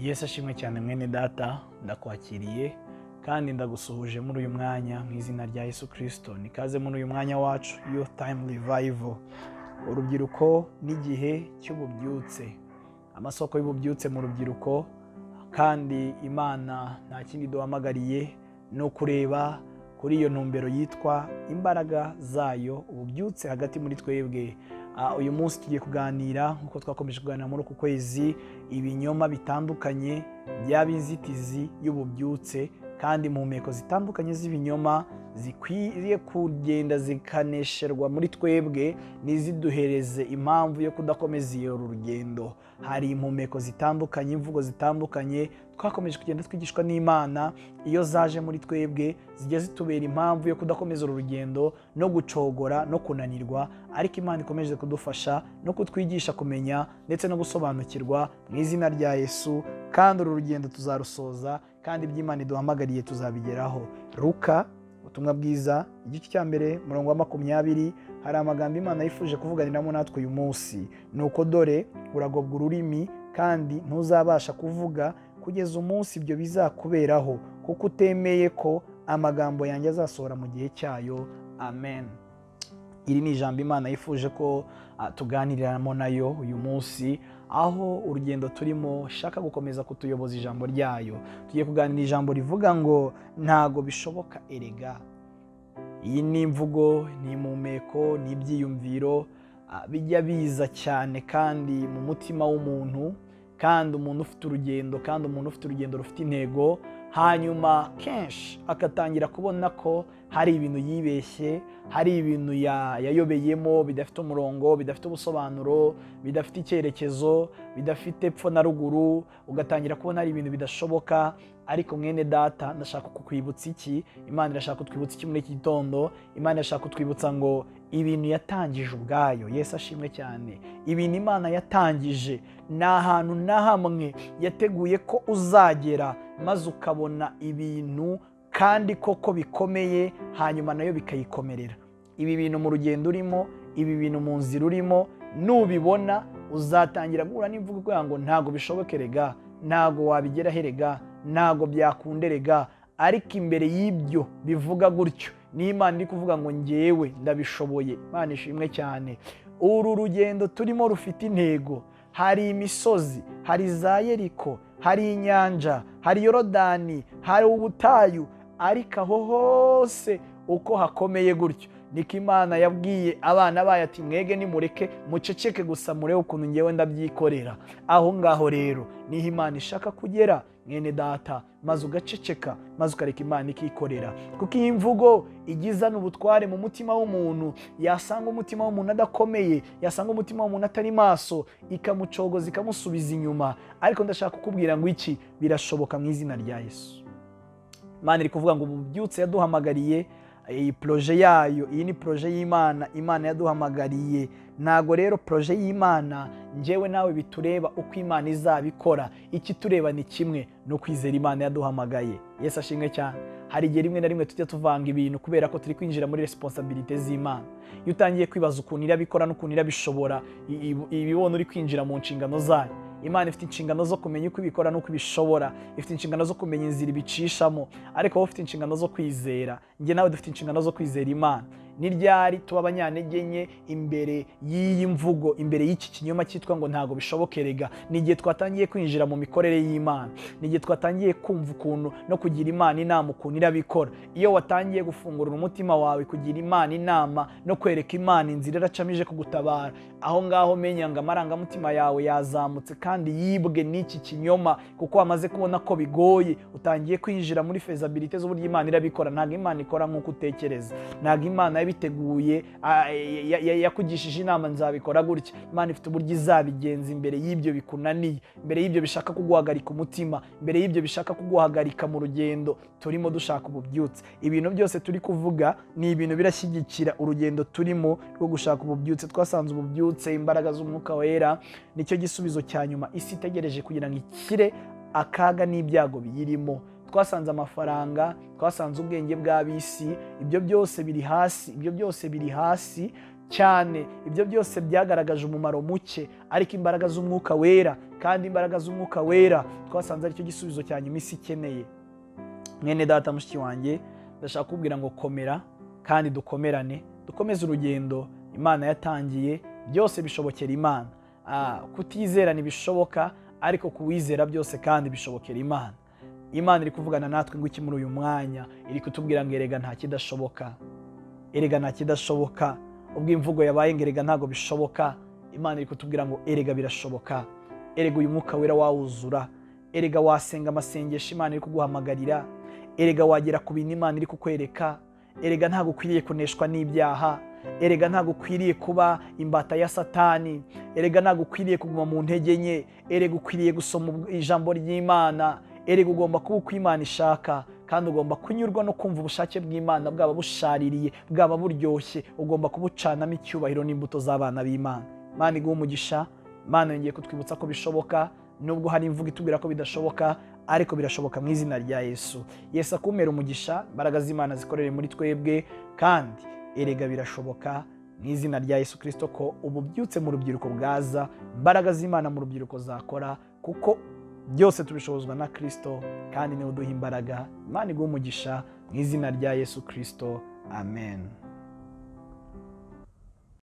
yesu ashimwe cyane mwene data ndakwakiriye kandi ndagusuhuje muri uyu mwanya mu izina rya yesu kirisito nikaze muri uyu mwanya wacu yo tayimu rivayivo urubyiruko n'igihe cy'ububyutse amasoko y'ububyutse mu rubyiruko kandi imana nta kindi duhamagariye ni ukureba kuri iyo ntumbero yitwa imbaraga zayo ububyutse hagati muri twebwe uyu munsi tugiye kuganira nk'uko twakomeje kuganira muri uku kwezi ibinyoma bitandukanye byaba inzitizi y'ububyutse kandi mu mpeko zitandukanye z'ibinyoma zikwiriye kugenda zikanesherwa muri twebwe ntiziduhereze impamvu yo kudakomeza iyo rugendo hari impumeko zitandukanye imvugo zitandukanye twakomeje kugenda twigishwa n'imana iyo zaje muri twebwe zijya zitubera impamvu yo kudakomeza uru rugendo no gucogora no kunanirwa ariko imana ikomeje kudufasha no kutwigisha kumenya ndetse no gusobanukirwa mu izina rya yesu kandi uru rugendo tuzarusoza kandi iby'imana iduhamagariye tuzabigeraho ruka ubutumwa bwiza igice cya mbere umurongo wa makumyabiri hari amagambo imana yifuje kuvuganiramo natwe uyu munsi ni uko dore uragobwa ururimi kandi ntuzabasha kuvuga kugeza umunsi ibyo bizakuberaho kuko utemeye ko amagambo yanjye azasohora mu gihe cyayo amen iri ni ijambo imana yifuje ko tuganiriramo nayo uyu munsi aho urugendo turimo shaka gukomeza kutuyoboza ijambo ryayo tugiye kuganira ijambo rivuga ngo ntago bishoboka erega iyi ni imvugo ni impumeko ni ibyiyumviro bijya biza cyane kandi mu mutima w'umuntu kandi umuntu ufite urugendo kandi umuntu ufite urugendo rufite intego hanyuma kenshi agatangira kubona ko hari ibintu yibeshye hari ibintu yayobeyemo bidafite umurongo bidafite ubusobanuro bidafite icyerekezo bidafite epfo na ruguru ugatangira kubona hari ibintu bidashoboka ariko mwene data ndashaka kukwibutsa iki imana irashaka kutwibutsa iki muri iki gitondo imana irashaka kutwibutsa ngo ibintu yatangije ubwayo yesu ashimwe cyane ibintu imana yatangije ni ahantu na hamwe yateguye ko uzagera maze ukabona ibintu kandi koko bikomeye hanyuma nayo bikayikomerera ibi bintu mu rugendo urimo ibi bintu mu nzira urimo nubibona uzatangira guhura n'imvugo ivuga ngo ntago bishoboke rega ntago wabigeraho erega ntago byakunda erega ariko imbere y'ibyo bivuga gutyo n'imana iri kuvuga ngo ngewe ndabishoboye imana ishimwe cyane uru rugendo turimo rufite intego hari imisozi hari za yeriko hari inyanja hari yorodani hari ubutayu ariko aho hose uko hakomeye gutyo niko imana yabwiye abana bayo ati mwege nimureke muceceke gusa murebe ukuntu ngewe ndabyikorera aho ngaho rero niho imana ishaka kugera mwene data maze ugaceceka maze ukareka imana ikikorera kuko iyi mvugo igizana ubutware mu mutima w'umuntu yasanga umutima w'umuntu adakomeye yasanga umutima w'umuntu atari maso ikamucogoza ikamusubiza inyuma ariko ndashaka kukubwira ngo iki birashoboka mu izina rya yesu imana iri kuvuga ngo bubyutse yaduhamagariye iyi poroje yayo iyi ni poroje y'imana imana yaduhamagariye ntago rero poroje y'imana ngewe nawe bitureba uko imana izabikora ikitureba ni kimwe ni ukwizera imana yaduhamagaye yesu ashimwe cyane hari igihe rimwe na rimwe tujya tuvanga ibintu kubera ko turi kwinjira muri resiponsabirite z'imana iyo utangiye kwibaza ukuntu irabikora n'ukuntu irabishobora ibibona uri kwinjira mu nshingano zayo imana ifite inshingano zo kumenya uko ibikora n'uko ibishobora ifite inshingano zo kumenya inzira ibicishamo ariko wowe ufite inshingano zo kwizera njye nawe dufite inshingano zo kwizera imana ni ryari tuba abanyantege nke imbere y'iyi mvugo imbere y'iki kinyoma cyitwa ngo ntago bishobokerega ni igihe twatangiye kwinjira mu mikorere y'imana ni igihe twatangiye kumva ukuntu no kugira imana inama ukuntu irabikora iyo watangiye gufungurira umutima wawe kugira imana inama no kwereka imana inzira iracamije kugutabara aho ngaho menya ngo amarangamutima yawe yazamutse kandi yibwe n'iki kinyoma kuko wamaze kubona ko bigoye utangiye kwinjira muri fezabilite z'uburyo imana irabikora ntabwo imana ikora nk'uko utekereza ntabwo imana yabiteguye yakugishije inama nzabikora gutya imana ifite uburyo izabigenza imbere y'ibyo bikunaniye imbere y'ibyo bishaka kuguhagarika umutima imbere y'ibyo bishaka kuguhagarika mu rugendo turimo dushaka ububyutse ibintu byose turi kuvuga ni ibintu birashyigikira urugendo turimo rwo gushaka ububyutse twasanze ububyutse imbaraga z'umwuka wera nicyo gisubizo cya nyuma isi itegereje kugira ngo ikire akaga n'ibyago biyirimo twasanze amafaranga twasanze ubwenge bw'ab'isi ibyo byose biri hasi ibyo byose biri hasi cyane ibyo byose byagaragaje umumaro muke ariko imbaraga z'umwuka wera kandi imbaraga z'umwuka wera twasanze aricyo gisubizo cya nyuma isi ikeneye mwene data mushiki wanjye ndashaka kubwira ngo komera kandi dukomerane dukomeze urugendo imana yatangiye byose bishobokera imana Ah, kutizera ntibishoboka ariko kuwizera byose kandi bishobokera imana imana iri kuvugana natwe ngo iki muri uyu mwanya iri kutubwira ngo erega nta kidashoboka erega nta kidashoboka ubwo imvugo yabaye ngo erega ntabwo bishoboka imana iri kutubwira ngo erega birashoboka erega uyu mwuka wera wawuzura erega wasenga amasengesho imana iri kuguhamagarira erega wagera ku bintu imana iri kukwereka erega ntabwo ukwiriye kuneshwa n'ibyaha erega ntabwo ukwiriye kuba imbata ya satani erega ntabwo ukwiriye kuguma mu ntege nke erega ukwiriye gusoma ubw- ijambo ry'imana erega ugomba kuba uko imana ishaka kandi ugomba kunyurwa no kumva ubushake bw'imana bwaba bushaririye bwaba buryoshye ugomba kubucanamo icyubahiro n'imbuto z'abana b'imana imana iguha umugisha imana yongeye kutwibutsa ko bishoboka nubwo hari imvugo itubwira ko bidashoboka ariko birashoboka mu izina rya yesu yesu akumera umugisha imbaraga z'imana zikorere muri twebwe kandi erega birashoboka mu izina rya yesu kirisito ko ubu byutse mu rubyiruko bwaza imbaraga z'imana mu rubyiruko zakora kuko byose tubishobozwa na kirisito kandi niwe uduha imbaraga imana iguha umugisha mu izina rya yesu kirisito amen